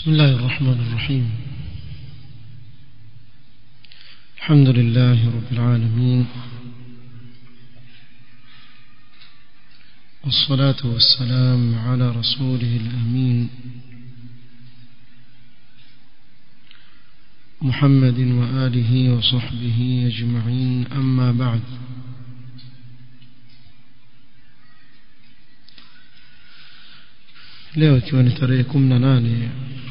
بسم الله الرحمن الرحيم الحمد لله رب العالمين والصلاة والسلام على رسوله الأمين محمد وآله وصحبه أجمعين أما بعد leo ikiwa ni tarehe kumi na nane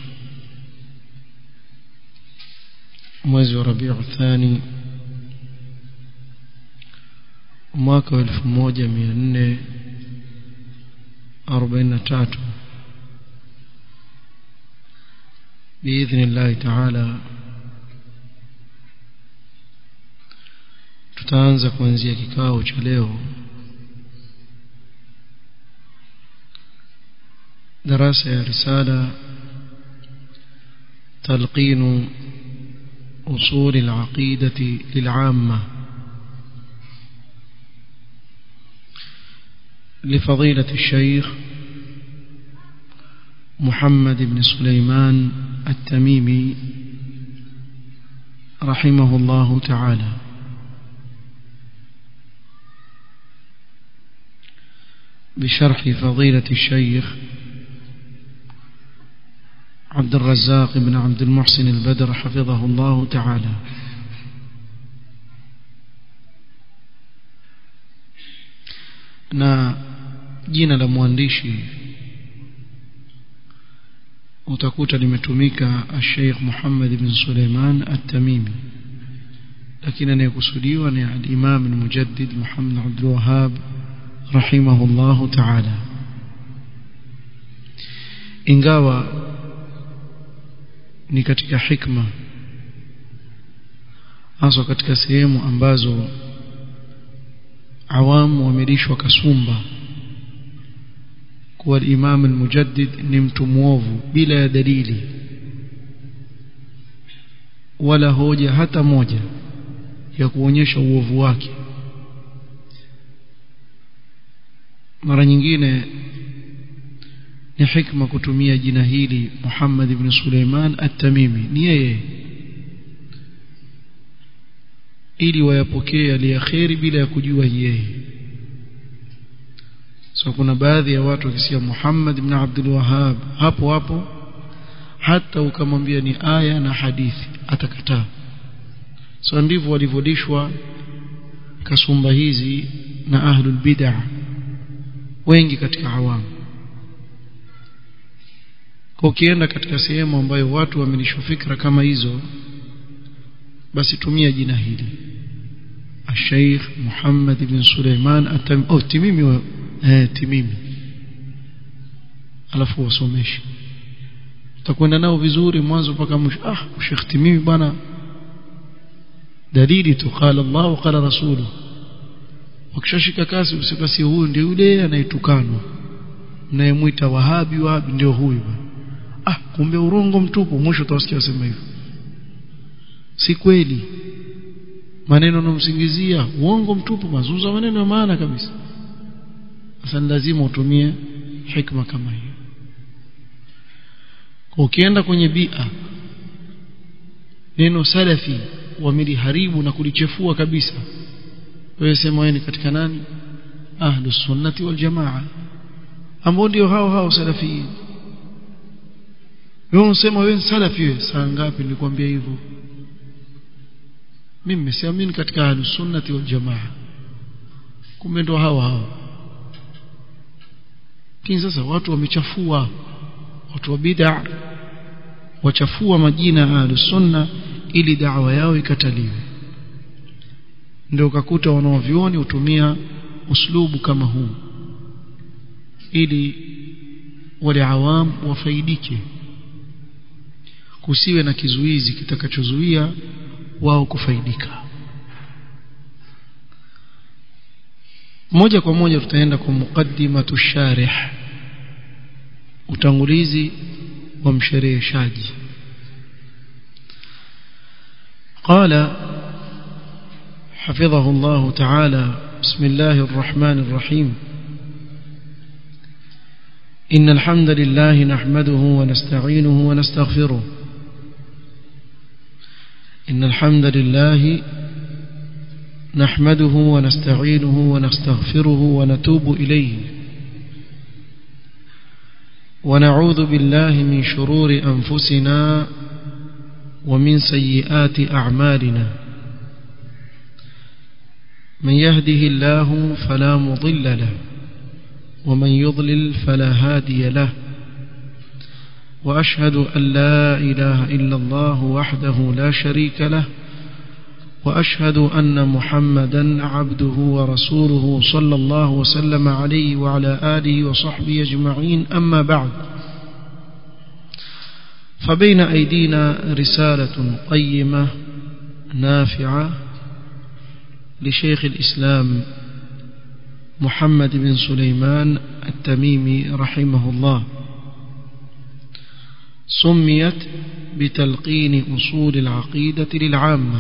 mwezi wa rabiu thani mwaka wa elfu moja mia nne arobaini na tatu biidhni llahi taala tutaanza kuanzia kikao cha leo دراسة رسالة تلقين أصول العقيدة للعامة لفضيلة الشيخ محمد بن سليمان التميمي رحمه الله تعالى بشرح فضيلة الشيخ عبد الرزاق بن عبد المحسن البدر حفظه الله تعالى na jina la mwandishi utakuta limetumika Sheikh Muhammad ibn Suleiman At-Tamimi lakini anayekusudiwa ni al-Imam al-Mujaddid Muhammad Abdul Wahhab rahimahullahu ta'ala ingawa ni katika hikma hasa katika sehemu ambazo awamu wamelishwa kasumba kuwa Imam al-Mujaddid ni mtu mwovu bila ya dalili wala hoja hata moja ya kuonyesha uovu wake mara nyingine ni hikma kutumia jina hili Muhammad ibn Suleiman At-Tamimi ni yeye ili wayapokee aliyaheri bila ya kujua yeye so kuna baadhi ya watu wakisikia Muhammad ibn Abdul Wahhab hapo hapo hata ukamwambia ni aya na hadithi atakataa so ndivyo walivodishwa kasumba hizi na ahlul bid'ah wengi katika awamu ukienda katika sehemu ambayo watu wamelishwa fikra kama hizo basi tumia jina hili Sheikh Muhammad ibn Suleiman atam oh timimi wa, eh timimi alafu wasomeshe utakwenda nao vizuri mwanzo mpaka mwisho ah Sheikh timimi bwana dalili tu qala Allah qala rasuluhu wakishashika kasi usibasi huyu ndio yule anayetukanwa mnayemwita wahabi wahabi ndio huyu bwana ah kumbe urongo mtupu mwisho utawasikia wasema hivyo si kweli maneno nomsingizia uongo mtupu mazungumzo maneno ya maana kabisa sasa lazima utumie hikma kama hiyo ukienda kwenye bia neno salafi wameliharibu na kulichefua kabisa wewe sema wewe ni katika nani ahlus sunnati wal jamaa ambao ndio hao hao salafiyin wewe unasema wewe salafi wewe saa ngapi nilikwambia hivyo mimi nimesiamini katika ahlus sunnati wal jamaa kumbe ndo hao hao lakini sasa watu wamechafua watu wa bid'a wachafua majina ya ahlus sunna ili da'wa yao ikataliwe ndio ukakuta wanaovioni hutumia uslubu kama huu ili wale awam wafaidike kusiwe na kizuizi kitakachozuia wao kufaidika moja kwa moja tutaenda kwa muqaddimatu sharih utangulizi wa mshereheshaji قال حفظه الله تعالى بسم الله الرحمن الرحيم إن الحمد لله نحمده ونستعينه ونستغفره إن الحمد لله نحمده ونستعينه ونستغفره ونتوب إليه ونعوذ بالله من شرور أنفسنا ومن سيئات أعمالنا من يهده الله فلا مضل له ومن يضلل فلا هادي له وأشهد أن لا إله إلا الله وحده لا شريك له وأشهد أن محمدا عبده ورسوله صلى الله وسلم عليه وعلى آله وصحبه أجمعين أما بعد فبين أيدينا رسالة قيمة نافعة لشيخ الإسلام محمد بن سليمان التميمي رحمه الله سميت بتلقين أصول العقيدة للعامة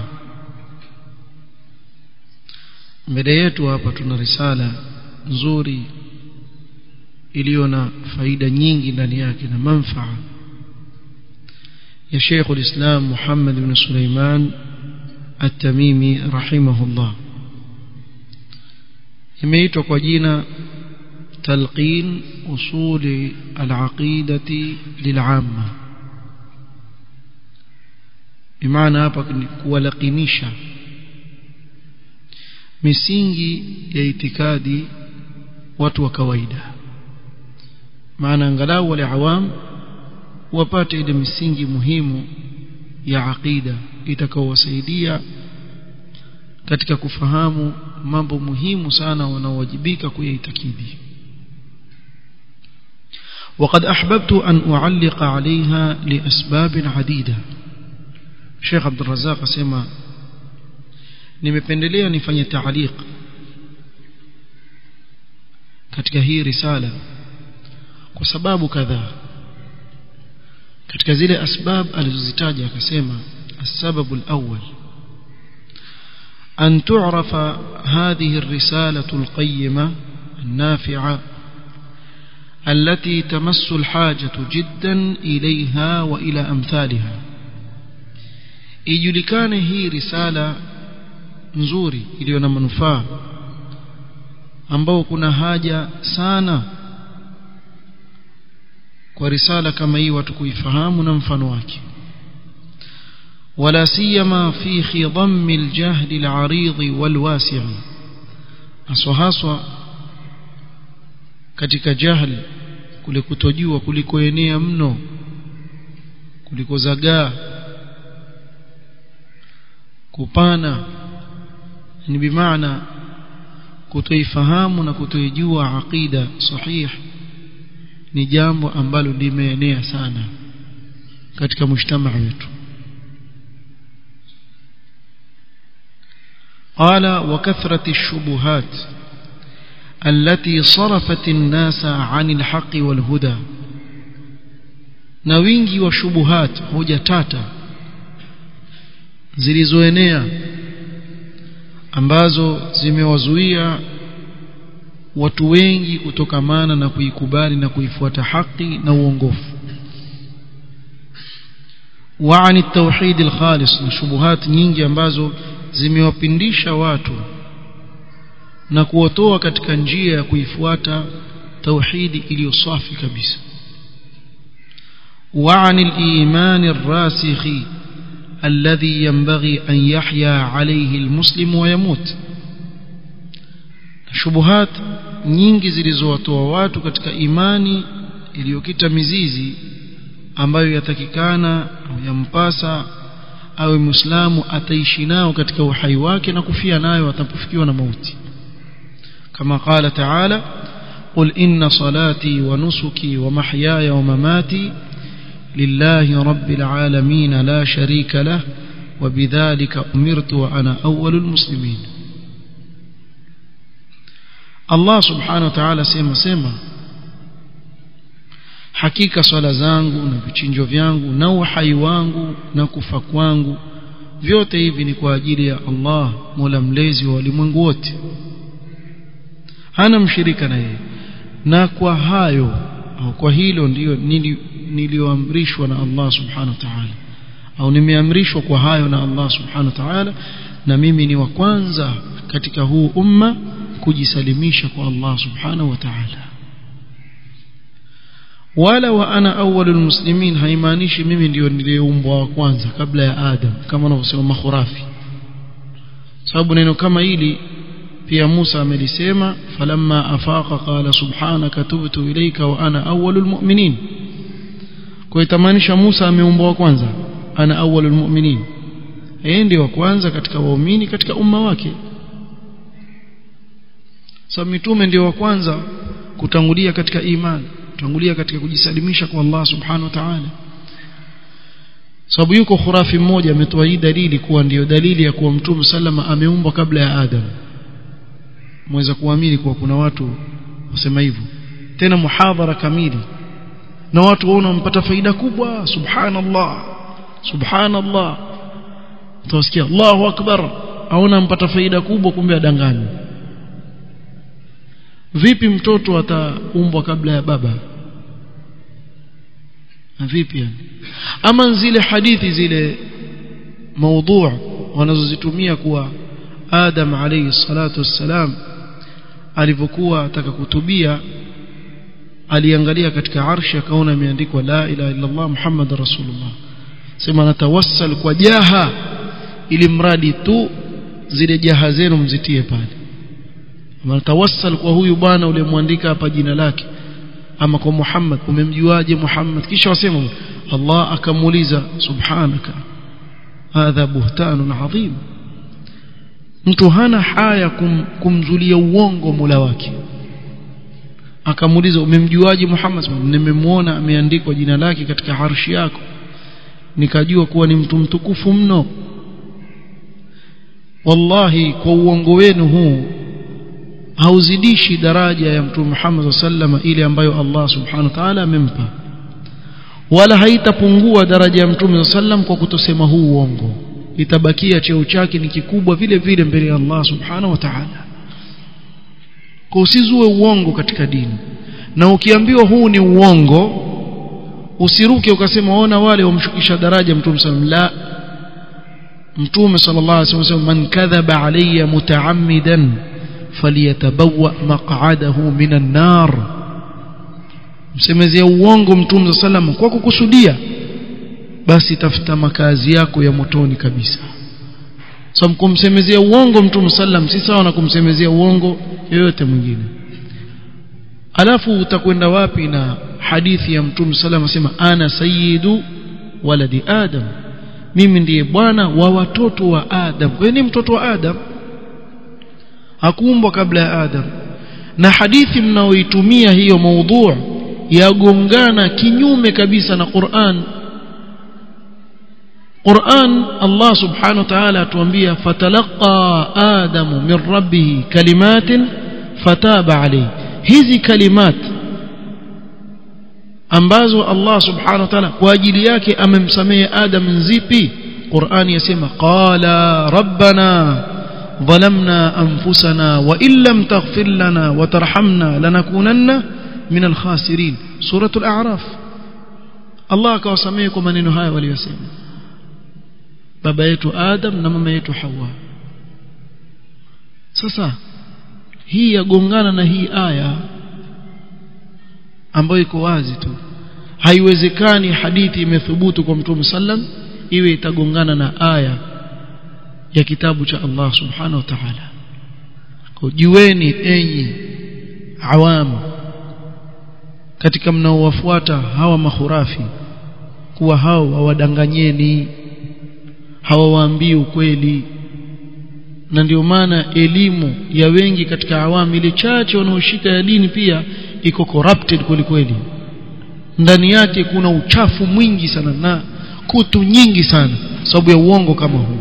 mbele yetu hapa tuna risala nzuri iliyo na faida nyingi ndani yake na manfaa ya Sheikh ulislam Muhammad ibn Sulaiman At-Tamimi rahimahullah imeitwa kwa jina talqin usuli al-aqidati lil'amma bimaana hapa ni kuwalakinisha misingi ya itikadi watu wa kawaida maana angalau wale awam wapate ile misingi muhimu ya aqida itakaowasaidia katika kufahamu mambo muhimu sana wanaowajibika kuyaitakidi وقد أحببت أن أعلق عليها لأسباب عديدة شيخ عبد الرزاق سيما nimependelea nifanye taaliq katika hii risala kwa sababu kadhaa katika zile asbab alizozitaja akasema السبب الأول أن تعرف هذه الرسالة القيمة النافعة التي تمس الحاجة جدا إليها وإلى أمثالها إيجلكان هي رسالة nzuri iliyo na manufaa ambao kuna haja sana kwa risala kama hii watu kuifahamu na mfano wake ولا سيما في خضم الجهل العريض والواسع aswahaswa katika jahl kule kutojua kulikoenea mno kulikozagaa kupana ni bimaana kutoifahamu na kutoijua aqida sahih ni jambo ambalo limeenea sana katika mshtama wetu قال وكثرة الشبهات التي صرفت الناس عن الحق والهدى na wingi wa shubuhat hoja tata zilizoenea ambazo zimewazuia watu wengi kutokamana na kuikubali na kuifuata haki na uongofu وعن التوحيد الخالص na shubuhat nyingi ambazo zimewapindisha watu na kuwatoa katika njia ya kuifuata tauhidi iliyo safi kabisa وعن الإيمان الراسخ الذي ينبغي أن يحيا عليه المسلم ويموت shubuhat nyingi zilizowatoa watu katika imani iliyokita mizizi ambayo yatakikana au yampasa awe muislamu ataishi nao katika uhai wake na kufia nayo atapofikiwa na mauti kama qala taala قل إن صلاتي ونسكي ومحياي ومماتي لله رب العالمين لا شريك له وبذلك أمرت وأنا أول المسلمين Allah subhanahu wa ta'ala sema sema hakika swala zangu na vichinjo vyangu na uhai wangu na kufa kwangu vyote hivi ni kwa ajili ya Allah Mola mlezi wa walimwengu wote hana mshirika na yeye na kwa hayo au kwa hilo ndio nilioamrishwa na Allah subhanahu wa ta'ala au nimeamrishwa kwa hayo na Allah subhanahu wa ta'ala na mimi ni wa kwanza katika huu umma kujisalimisha kwa Allah subhanahu wa ta'ala wala wa ana awwalul muslimin haimaanishi mimi ndio niliyeumbwa wa kwanza kabla ya Adam kama wanavyosema makhurafi sababu neno kama hili pia Musa amelisema falamma afaqa qala subhanaka tubtu ilayka wa ana awwalul mu'minin kwa itamaanisha Musa ameumbwa wa kwanza ana awwalul mu'minin yeye ndiye wa kwanza katika waumini katika umma wake sababu mitume ndio wa kwanza kutangulia katika imani kutangulia katika kujisalimisha kwa Allah subhanahu wa ta'ala sababu yuko khurafi mmoja ametoa hii dalili kuwa ndiyo dalili ya kuwa mtume sallama ameumbwa kabla ya Adam mweza kuamini kuwa kuna watu wasema hivyo tena muhadhara kamili na watu waona wampata faida kubwa subhanallah subhanallah utasikia Allahu akbar aona mpata faida kubwa kumbe adanganya vipi mtoto ataumbwa kabla ya baba na vipi yani ama zile hadithi zile maudhu wanazozitumia kuwa Adam alayhi salatu wassalam alivyokuwa ataka kutubia aliangalia katika arshi akaona imeandikwa la ilaha illa Allah Muhammad rasulullah sema natawassal kwa jaha ili mradi tu zile jaha zenu mzitie pale natawassal kwa huyu bwana uliyemwandika hapa jina lake ama kwa Muhammad umemjuaje Muhammad kisha wasema Allah akamuuliza subhanaka hadha buhtanun adhim mtu hana haya kum, kumzulia uongo Mola wake akamuuliza umemjuaje Muhammad nimemwona ameandikwa jina lake katika arshi yako nikajua kuwa ni mtu mtukufu mno wallahi kwa uongo wenu huu hauzidishi daraja ya mtume Muhammad sallama ile ambayo Allah subhanahu wa ta'ala amempa wala haitapungua daraja ya mtume sallam kwa kutosema huu uongo itabakia cheo chake ni kikubwa vile vile mbele ya Allah subhanahu wa ta'ala kwa usizue uongo katika dini na ukiambiwa huu ni uongo usiruke ukasema ona wale wamshukisha daraja mtume sallam la mtume sallallahu alaihi wasallam man kadhaba alayya mutaammidan faliyatabawa maq'adahu minan nar msemezea uongo mtume sallam kwa kukusudia basi tafuta makazi yako ya motoni kabisa so kumsemezea uongo mtume sallam si sawa na kumsemezea uongo yoyote mwingine alafu utakwenda wapi na hadithi ya mtume sallam asema ana sayyidu waladi adam mimi ndiye bwana wa watoto wa adam kwa ni mtoto wa adam hakuumbwa kabla ya adam na hadithi mnaoitumia hiyo maudhu yagongana kinyume kabisa na Qur'an Qur'an Allah subhanahu wa ta'ala atuambia fatalaqa adamu min rabbih kalimatin fataba alayhi hizi kalimat ambazo Allah subhanahu wa ta'ala kwa ajili yake amemsamehe Adam nzipi Qur'ani yasema qala rabbana ظلمنا أنفسنا وإن لم تغفر لنا وترحمنا لنكونن من الخاسرين سورة الأعراف الله akawasamehe maneno haya waliyosema baba yetu Adam na mama yetu Hawa sasa hii yagongana na hii aya ambayo iko wazi tu haiwezekani hadithi imethubutu kwa Mtume sallam iwe itagongana na aya ya kitabu cha Allah subhanahu wa ta'ala kujueni enyi awamu katika mnaowafuata hawa mahurafi kuwa hao hawadanganyeni hawawaambii ukweli na ndio maana elimu ya wengi katika awamu ile chache wanaoshika ya dini pia iko corrupted kweli kweli ndani yake kuna uchafu mwingi sana na kutu nyingi sana sababu ya uongo kama huu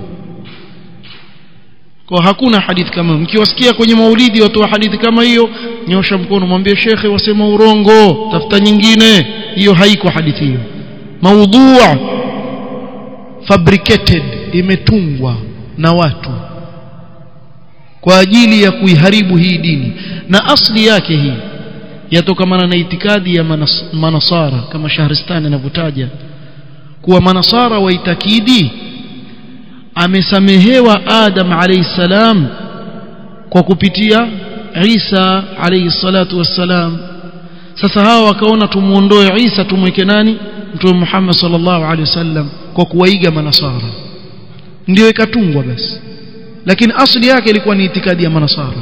kwa hakuna hadithi kama mkiwasikia kwenye maulidi watu wa hadithi kama hiyo nyosha mkono mwambie shekhe wasema urongo tafuta nyingine hiyo haiko hadithi hiyo maudhu fabricated imetungwa na watu kwa ajili ya kuiharibu hii dini na asli yake hii yatokamana na itikadi ya manas, manasara kama Shahristani anavyotaja kuwa manasara waitakidi amesamehewa Adam alayhi salam kwa kupitia Isa alayhi salatu wassalam sasa hawa wakaona tumuondoe Isa tumweke nani Mtume Muhammad sallallahu alaihi wasallam kwa kuwaiga manasara ndio ikatungwa basi lakini asli yake ilikuwa ni itikadi ya manasara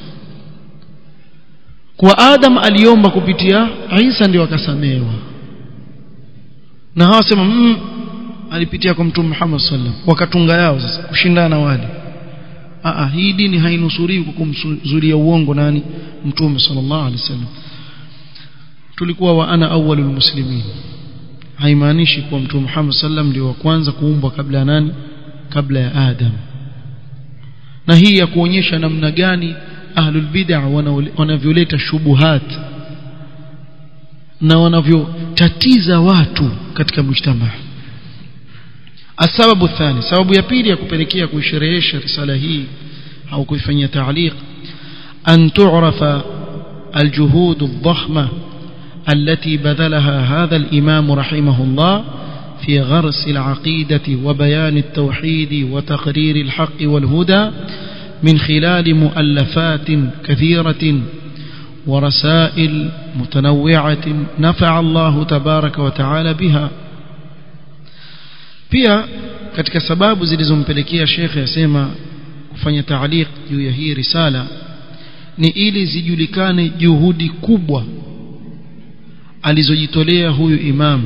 kwa Adam aliomba kupitia Isa ndio akasamehewa na hawa sema mm, alipitia kwa Mtume Muhammad sallam wakatunga yao sasa kushindana wale Aa, hii dini hainusuriwi kwa kumzulia uongo nani Mtume sallallahu alaihi wasallam tulikuwa wa ana awwalul muslimin haimaanishi kuwa Mtume Muhammad sallam ndio wa kwanza kuumbwa kabla ya nani kabla ya Adam na hii ya kuonyesha namna gani ahlul bid'ah wanavyoleta shubuhat na wanavyotatiza watu katika mujtama السبب الثاني سبب ya pili ya kupelekea kuisherehesha risala hii au kuifanyia تعليق أن تعرف الجهود الضخمة التي بذلها هذا الإمام رحمه الله في غرس العقيدة وبيان التوحيد وتقرير الحق والهدى من خلال مؤلفات كثيرة ورسائل متنوعة نفع الله تبارك وتعالى بها pia katika sababu zilizompelekea shekhe asema kufanya taaliq juu ya hii risala ni ili zijulikane juhudi kubwa alizojitolea huyu imam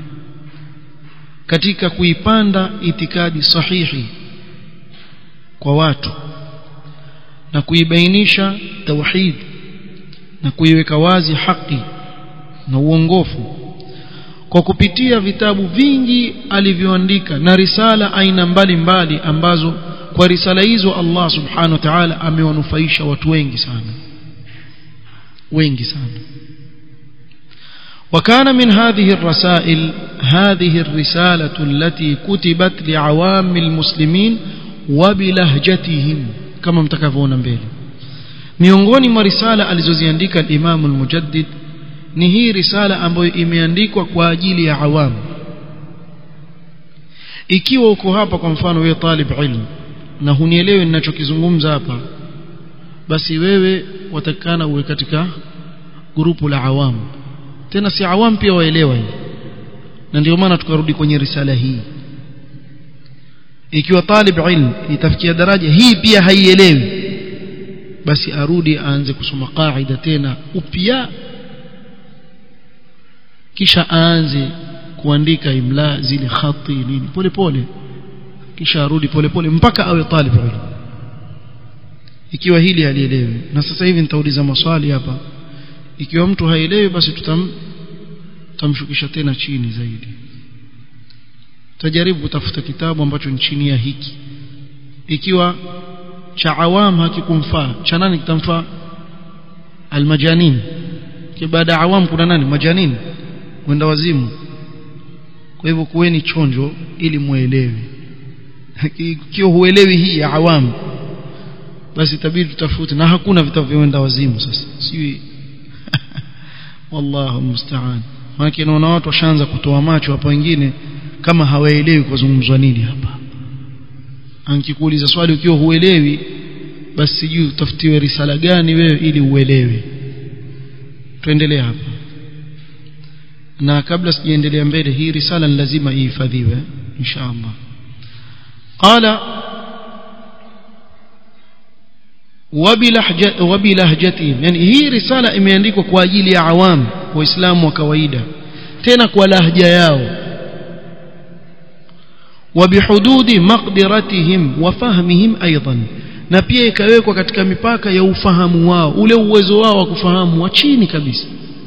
katika kuipanda itikadi sahihi kwa watu na kuibainisha tauhid na kuiweka wazi haki na uongofu kwa kupitia vitabu vingi alivyoandika na risala aina mbalimbali mbali ambazo kwa risala hizo Allah subhanahu wa ta'ala amewanufaisha watu wengi sana wengi sana وكان من هذه الرسائل هذه الرسالة التي كتبت لعوام المسلمين وبلهجتهم كما متكفون mbele miongoni mwa risala alizoziandika al-Imam al-Mujaddid ni hii risala ambayo imeandikwa kwa ajili ya awamu ikiwa uko hapa kwa mfano wewe talib ilmu na hunielewi ninachokizungumza hapa basi wewe watakana uwe katika grupu la awamu tena si awamu pia waelewa hii na ndio maana tukarudi kwenye risala hii ikiwa talib ilmu itafikia daraja hii pia haielewi basi arudi aanze kusoma qaida tena upya kisha aanze kuandika imla zile khati nini pole pole kisha arudi pole pole mpaka awe talib ilmu ikiwa hili halielewi na sasa hivi nitauliza maswali hapa ikiwa mtu haelewi basi tutam tutamshukisha tena chini zaidi tutajaribu kutafuta kitabu ambacho ni chini ya hiki ikiwa cha awam hakikumfaa cha nani kitamfaa almajanin baada ya awam kuna nani majanin wenda wazimu kwa hivyo kuweni chonjo ili muelewe ikiwa huelewi hii ya awam basi itabidi tutafute na hakuna vitabu vya wenda wazimu sasa sijui wallahu musta'an maana naona watu washaanza kutoa macho hapa wengine kama hawaelewi kuzungumzwa nini hapa ankikuuliza swali ukiwa huelewi basi sijui utafutiwe risala gani wewe ili uelewe tuendelee hapa na kabla sijaendelea mbele hii risala ni lazima ihifadhiwe insha Allah qala wabilahjatihim yani hii risala imeandikwa kwa ajili ya awam waislamu wa kawaida tena kwa lahja yao وبحدود مقدرتهم وفهمهم ايضا na pia ikawekwa katika mipaka ya ufahamu wao ule uwezo wao wa kufahamu wa chini kabisa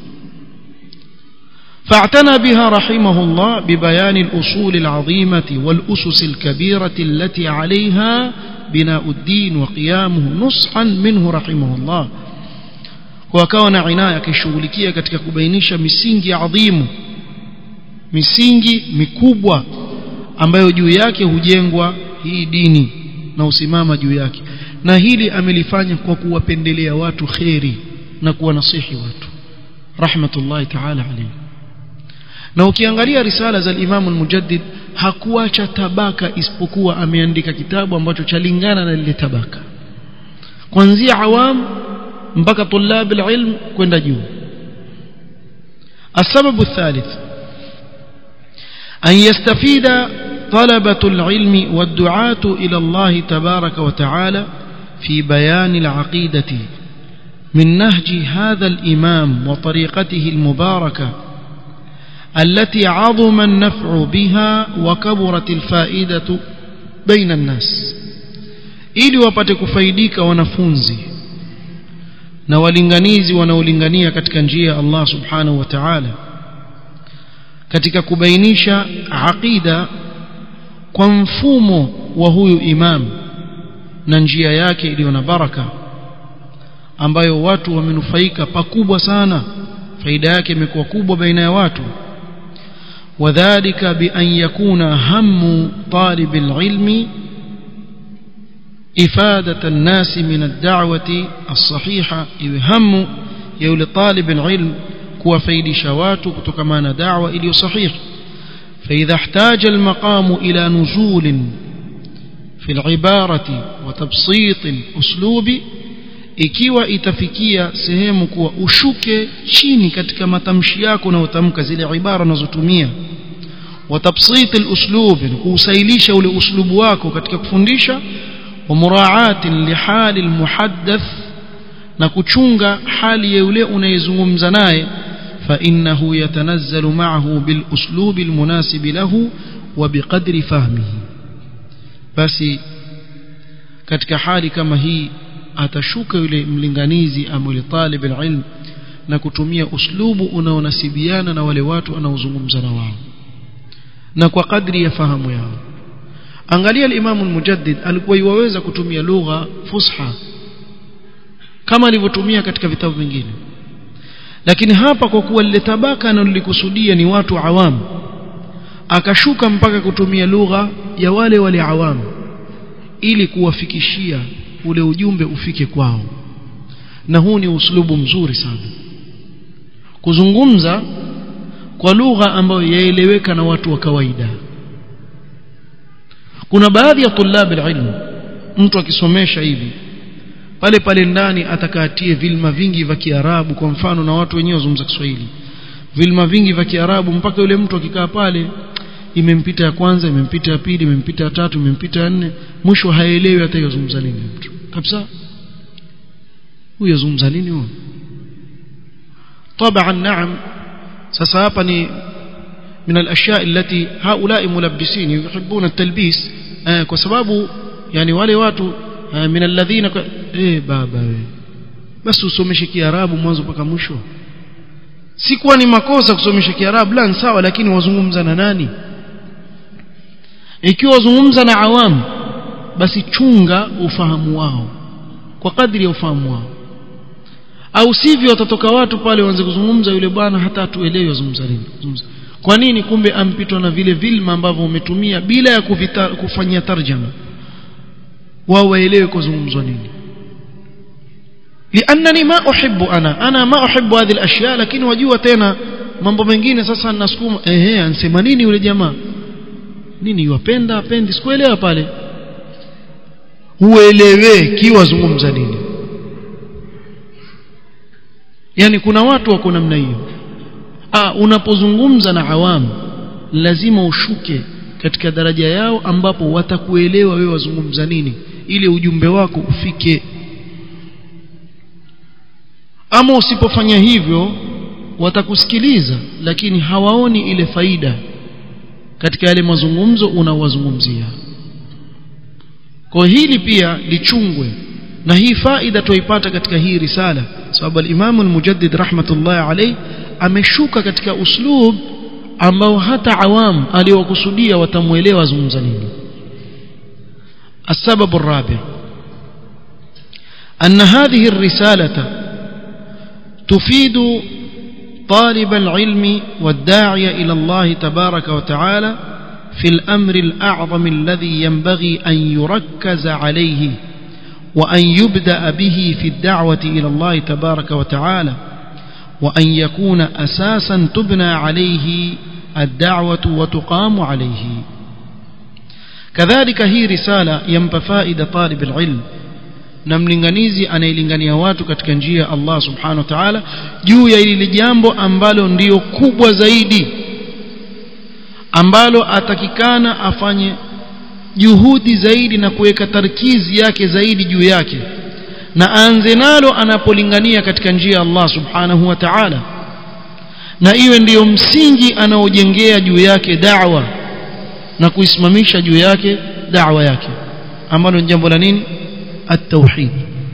فاعتنى بها رحمه الله ببيان الأصول العظيمة والأسس الكبيرة التي عليها بناء الدين وقيامه نصحا منه رحمه الله وكان عناية كشغلكية katika kubainisha misingi adhimu misingi mikubwa ambayo juu yake hujengwa hii dini na usimama juu yake na hili amelifanya kwa kuwapendelea watu kheri na kuwanasihi watu rahmatullahi ta'ala alayhi na ukiangalia risala za Imam al-Mujaddid hakuacha tabaka isipokuwa ameandika kitabu ambacho chalingana na lile tabaka kuanzia awam mpaka tulab al-ilm kwenda juu السبب الثالث أن يستفيد طلبة العلم والدعاة إلى الله تبارك وتعالى في بيان العقيدة من نهج هذا الإمام وطريقته المباركة التي عظم النفع بها وكبرت الفائدة بين الناس ili wapate kufaidika wanafunzi na walinganizi wanaolingania katika njia ya Allah subhanahu wa ta'ala katika kubainisha aqida kwa mfumo wa huyu imam na njia yake iliyo na baraka ambayo watu wamenufaika pakubwa sana faida yake imekuwa kubwa baina ya watu وذلك بأن يكون هم طالب العلم إفادة الناس من الدعوة الصحيحة هم يولي طالب العلم كوا فيد شوات كتكمان دعوة إلي صحيح فإذا احتاج المقام إلى نزول في العبارة وتبسيط الأسلوب ikiwa itafikia sehemu kuwa ushuke chini katika matamshi yako na utamka zile ibara unazotumia وتبسيط الأسلوب kuusailisha ule uslubu wako katika kufundisha ومراعاة لحال المحدث na kuchunga hali ya yule unayezungumza naye فإنه يتنزل معه بالأسلوب المناسب له وبقدر فهمه basi katika hali kama hii atashuka yule mlinganizi ama yule talib alilm na kutumia uslubu unaonasibiana na wale watu anaozungumza na wao na kwa kadri ya fahamu yao angalia al-Imam al-Mujaddid alikuwa yuwaweza kutumia lugha fusha kama alivyotumia katika vitabu vingine lakini hapa kwa kuwa lile tabaka analolikusudia ni watu awamu akashuka mpaka kutumia lugha ya wale wale awamu ili kuwafikishia ule ujumbe ufike kwao na huu ni uslubu mzuri sana kuzungumza kwa lugha ambayo yaeleweka na watu wa kawaida kuna baadhi ya tulabi ilmu mtu akisomesha hivi pale pale ndani atakatie vilma vingi vya Kiarabu kwa mfano na watu wenyewe wazungumza Kiswahili vilma vingi vya Kiarabu mpaka yule mtu akikaa pale imempita ya kwanza imempita ya pili imempita ya tatu imempita ya nne mwisho haelewi hata yozungumza nini mtu kabisa huyo zungumza nini huyo طبعا نعم sasa hapa ni من الاشياء التي هؤلاء ملبسين يحبون التلبيس kwa sababu yani wale watu min alladhina eh baba we basi usomeshe kiarabu mwanzo mpaka mwisho si kuwa ni makosa kusomesha kiarabu la sawa lakini wazungumza na nani ikiwa wazungumza na awamu basi chunga ufahamu wao kwa kadri ya ufahamu wao au sivyo watatoka watu pale waanze kuzungumza yule bwana hata atuelewe wazungumza nini kwa nini kumbe ampitwa na vile vilma ambavyo umetumia bila ya kuvita, kufanyia tarjama wao waelewe kuzungumzwa nini liannani ma uhibbu ana ana ma uhibbu hadhihi alashya lakini wajua tena mambo mengine sasa ninasukuma ehe ansema nini yule jamaa nini yupenda apendi sikuelewa pale uelewe kiwazungumza nini yani kuna watu wako namna hiyo ah unapozungumza na awamu lazima ushuke katika daraja yao ambapo watakuelewa wewe wazungumza nini ili ujumbe wako ufike ama usipofanya hivyo watakusikiliza lakini hawaoni ile faida katika yale mazungumzo unaowazungumzia kwa hili pia lichungwe na hii faida tuipata katika hii risala sababu al-Imam al-Mujaddid rahmatullah alayh ameshuka katika uslub ambao hata awam aliokusudia watamuelewa zungumza nini السبب الرابع أن هذه الرسالة تفيد طالب العلم والداعي إلى الله تبارك وتعالى في الأمر الأعظم الذي ينبغي أن يركز عليه وأن يبدأ به في الدعوة إلى الله تبارك وتعالى وأن يكون أساسا تبنى عليه الدعوة وتقام عليه كذلك هي رسالة ينبى فائدة طالب العلم na mlinganizi anailingania watu katika njia ya Allah subhanahu wa ta'ala juu ya ile jambo ambalo ndiyo kubwa zaidi ambalo atakikana afanye juhudi zaidi na kuweka tarkizi yake zaidi juu yake na aanze nalo anapolingania katika njia ya Allah subhanahu wa ta'ala na iwe ndiyo msingi anaojengea juu yake da'wa na kuisimamisha juu yake da'wa yake ambalo ni jambo la nini at-tauhid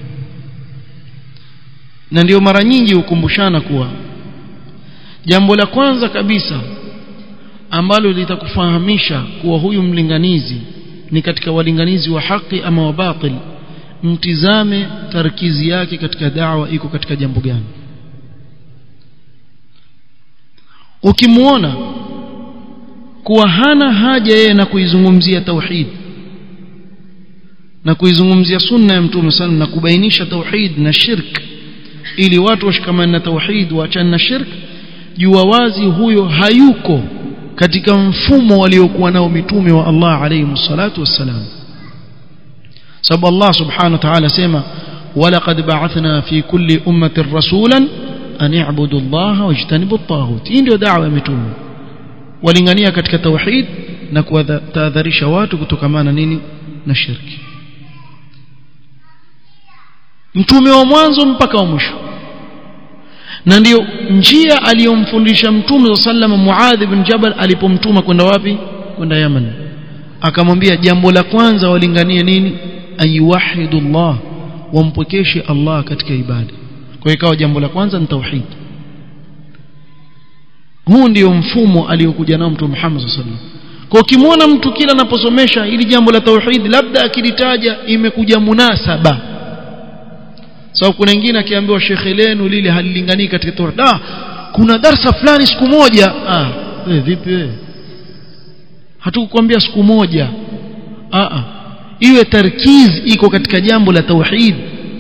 na ndio mara nyingi hukumbushana kuwa jambo la kwanza kabisa ambalo litakufahamisha kuwa huyu mlinganizi ni katika walinganizi wa haki ama wa batil mtizame tarkizi yake katika da'wa iko katika jambo gani ukimuona kuwa hana haja yeye na kuizungumzia tauhid na kuizungumzia sunna ya mtume sana na kubainisha tauhid na shirk ili watu washikamane na tauhid waachane na shirk jua wazi huyo hayuko katika mfumo waliokuwa nao mitume wa Allah alayhi salatu wassalam sababu Allah subhanahu wa ta'ala sema walaqad ba'athna fi kulli ummatin rasulan an i'budu Allah wajtanibu at-taghut hii ndio da'wa ya mitume walingania katika tauhid na kuwatahadharisha watu kutokamana nini na shirki mtume wa mwanzo mpaka wa mwisho na ndiyo njia aliyomfundisha mtume sallama Muadh ibn Jabal alipomtuma kwenda wapi kwenda Yaman akamwambia jambo la kwanza walinganie nini ayuwahidullah wampokeshe Allah katika ibada kwa ikawa jambo la kwanza ni tauhid huu ndio mfumo aliyokuja nao mtume Muhammad sallallahu alaihi wasallam kwa ukimwona mtu kila anaposomesha ili jambo la tauhid labda akilitaja imekuja munasaba sababu so, kuna wengine akiambiwa shekhe lenu lile halilinganii katika tauhid ah kuna darsa fulani siku moja ah wewe vipi wewe hatukukwambia siku moja ah ah iwe tarkiz iko katika jambo la tauhid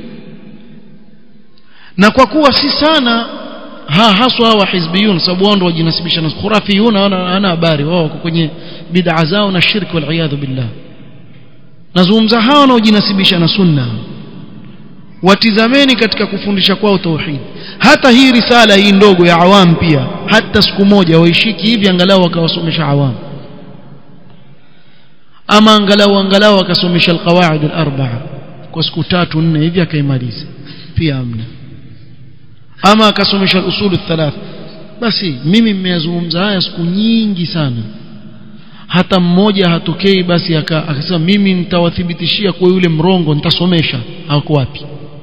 na kwa kuwa si sana ha haswa hawa hizbiyun sababu wao ndio wajinasibisha na khurafiyun ana habari wao wako kwenye bid'a zao na shirki wal iyadhu billah nazungumza hao wanaojinasibisha na sunna watizameni katika kufundisha kwao tauhid hata hii risala hii ndogo ya awam pia hata siku moja waishiki hivi angalau wakawasomesha awam ama angalau angalau wakasomesha alqawaid alarba'a kwa siku tatu nne hivi akaimaliza pia amna ama akasomesha al-usul thalath basi mimi mmeyazungumza haya siku nyingi sana hata mmoja hatokei basi akasema mimi nitawathibitishia kwa yule mrongo nitasomesha hako wapi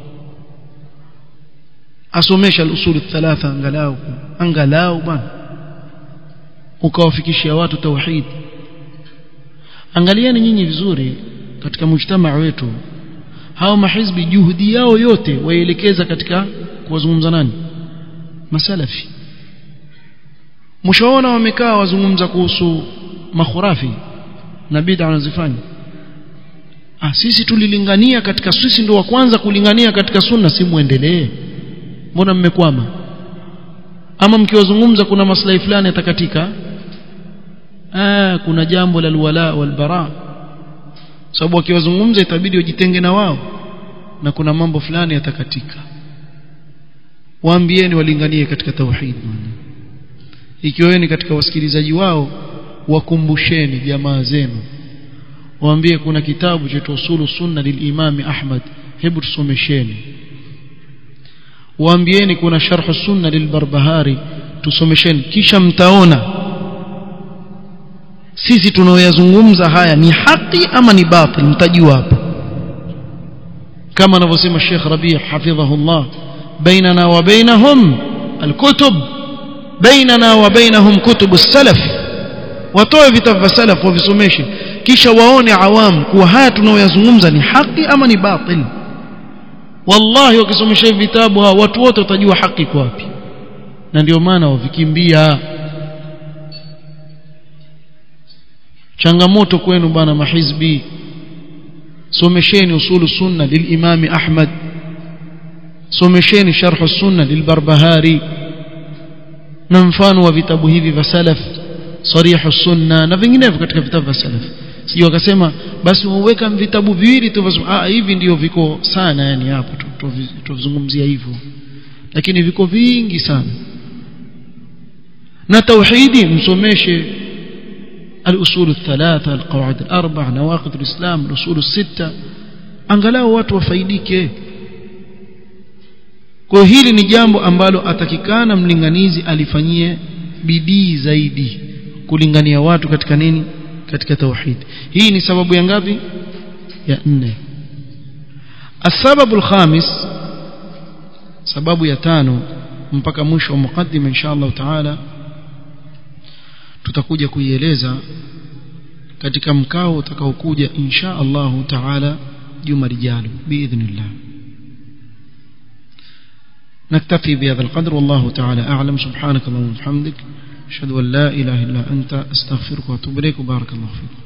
asomesha al-usul thalatha angalau angalau bwana ukawafikishia watu tauhid angalieni nyinyi vizuri katika mujtamaa wetu hao mahizbi juhudi yao yote waelekeza katika kuwazungumza nani masalafi mshaona wamekaa wazungumza kuhusu makhurafi na bid'a wanazifanya ah sisi tulilingania katika sisi ndio wa kwanza kulingania katika sunna si muendelee mbona mmekwama ama mkiwazungumza kuna maslahi fulani yatakatika ah kuna jambo la alwala walbara sababu wakiwazungumza itabidi wajitenge na wao na kuna mambo fulani yatakatika waambieni walinganie katika tauhid ikiwa ni katika wasikilizaji wao wakumbusheni jamaa zenu waambie kuna kitabu cha usulu sunna lilimami Ahmad hebu tusomesheni waambieni kuna sharh sunna lilbarbahari tusomesheni kisha mtaona sisi tunaoyazungumza haya ni haki ama ni batil mtajua hapo kama anavyosema Sheikh Rabi' hafidhahullah bainana wa bainahum alkutub bainana wa bainahum kutub as-salaf watoe vitabu vya salaf wavisomeshe kisha waone awam kuwa haya tunaoyazungumza ni haki ama ni batil wallahi wakisomesha vitabu hawa watu wote watajua haki kwa wapi na ndio maana wavikimbia changamoto kwenu bana mahizbi somesheni usulu sunna lilimami Ahmad somesheni sharh sunna lilbarbahari na mfano wa vitabu hivi vya salaf sarihu sunna na vinginevyo katika vitabu vya salaf sio akasema basi waweka vitabu viwili tu ah hivi ndio viko sana yani hapo tuzungumzia hivyo lakini viko vingi sana na tauhidi msomeshe الأصول الثلاثة القواعد الأربع نواقض الإسلام الأصول الستة angalau watu wafaidike kwa hili ni jambo ambalo atakikana mlinganizi alifanyie bidii zaidi kulingania watu katika nini katika tauhid hii ni sababu ya ngapi ya nne السبب الخامس sababu ya tano mpaka mwisho wa mukaddima insha Allah taala tutakuja kuieleza katika mkao utakaokuja insha Allah taala juma lijalo biidhnillah نكتفي بهذا القدر والله تعالى أعلم سبحانك اللهم وبحمدك أشهد أن لا إله إلا أنت أستغفرك وأتوب إليك وبارك الله فيك